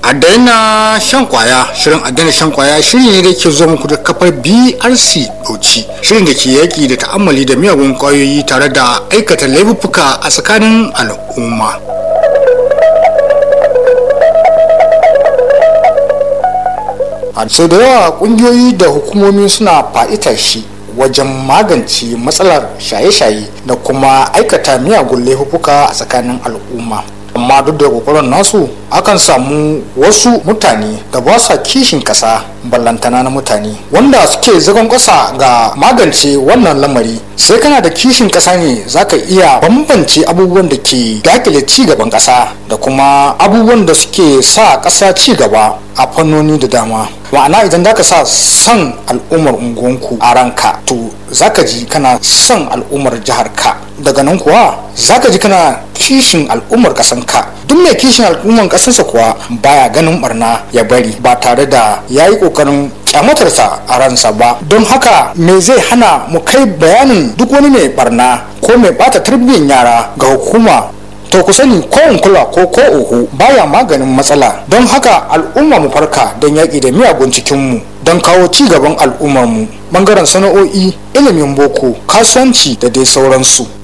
a daina shan kwaya shirin a daina shan kwaya shiri ne da ke zo muku da kafar brc bauchi shirin da ke yaki da ta'ammali da miyagun kwayoyi tare da aikata laifuka a tsakanin al'umma a sau da yawa kungiyoyi da hukumomi suna fa'itar shi wajen magance matsalar shaye-shaye da kuma aikata miyagun laifuka a tsakanin al'umma amma duk da kokarin nasu akan samu wasu mutane da ba sa kishin kasa ballantana na mutane wanda suke zagon kasa ga magance wannan lamari sai kana da kishin kasa ne zaka iya bambance abubuwan da ke dakile ci gaban kasa da kuma abubuwan da suke sa kasa ci gaba a fannoni da dama ma'ana idan zaka sa son al'ummar unguwanku a ranka to zaka ji kana son al'ummar jihar ka daga nan kuwa zaka ji kana kishin al'ummar kasanka duk mai kishin al'ummar kasansa kuwa baya ganin barna ya bari ba tare da ya yi kokarin kyamatarsa a ransa ba don haka me zai hana mu kai bayanin duk wani mai barna ko mai bata tarbiyyar yara ga hukuma to ku sani ko in kula ko ko uku baya maganin matsala don haka al'umma mu farka don yaƙi da miyagun cikinmu don kawo ci gaban al'ummarmu bangaren sana'o'i ilimin boko kasuwanci da dai sauransu